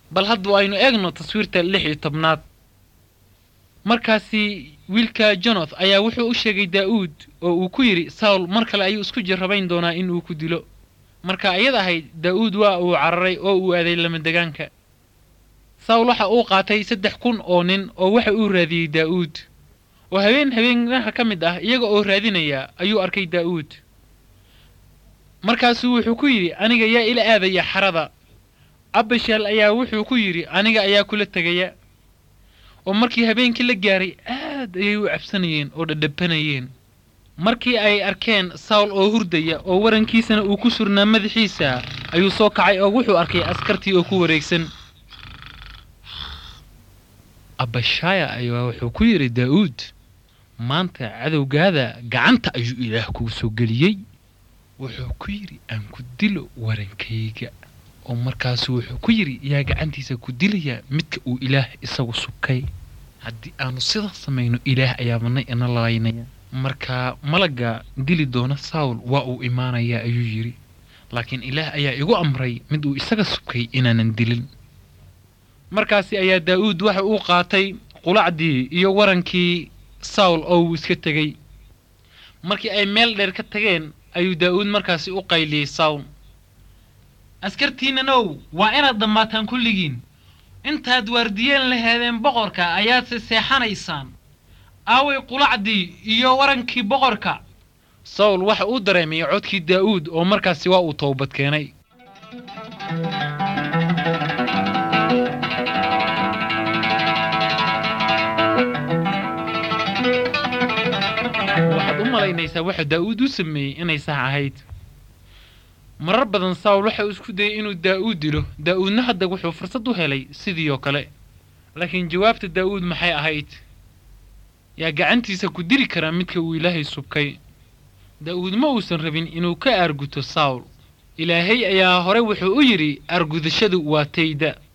bal hadda aynu eegno taswiirta lix iyo tobnaad markaasi wiilka jonoth ayaa wuxuu u sheegay daa'uud oo uu ku yidhi sawl mar kale ayuu isku jarrabayn doonaa in uu ku dilo marka iyada ahayd daa'uud waa uu cararay oo uu aaday lamadegaanka sawl waxa uu qaatay saddex kun oo nin oo waxa uu raadiyey daa'uud oo habeen habeenaha ka mid ah iyaga oo raadinaya ayuu arkay daa'uud markaasuu wuxuu ku yidhi aniga yaa ila aadaya xarada abashal ayaa wuxuu ku yidhi aniga ayaa kula tegaya oo markii habeenkii la gaaray aad ayay u cabsanayeen oo dhadhabanayeen markii ay arkeen sawl oo hurdaya oo warankiisana uu ku surnaa madaxiisa ayuu soo kacay oo wuxuu arkay askartii oo ku wareegsan abashaya ayaa wuxuu ku yidhi daa'uud maanta cadowgaada gacanta ayuu ilaah kuu soo geliyey wuxuu ku yidhi aan ku dilo warankayga oo markaasu wuxuu ku yidhi yaa gacantiisa ku dilayaa midka uu ilaah isagu subkay haddii aanu sidaas samayno ilaah ayaa manay ina lalaynaya markaa malagga dili doona sawl waa uu imaanayaa ayuu yidhi laakiin ilaah ayaa igu amray mid uu isaga subkay inaanan dilin markaasi ayaa daa'uud waxa uu qaatay qulacdii iyo warankii sawl oo uu iska tegey markii ay meel dheer ka tageen ayuu daa'uud markaasi u qayliyey sawl askartiinanow waa inaad dhammaataan kulligiin intaad waardiyeen laheedeen boqorka ayaadse seexanaysaan aaway qulacdii iyo warankii boqorka sawl waxa uu dareemay codkii daa'uud oo markaasi waa uu toobad keenay waxaad u malaynaysaa waxa daa'uud u sameeyey inay sax ahayd marar badan sawl waxa uu isku dayay inuu daa'uud dilo daa'uudna hadda wuxuu fursad u helay sidii oo kale laakiin jawaabta daa'uud maxay ahayd yaa gacantiisa ku dili karaa midka uu ilaahay subkay daa'uud ma uusan rabin inuu ka aarguto sawl ilaahay ayaa hore wuxuu u yidhi aargudashadu waa tayda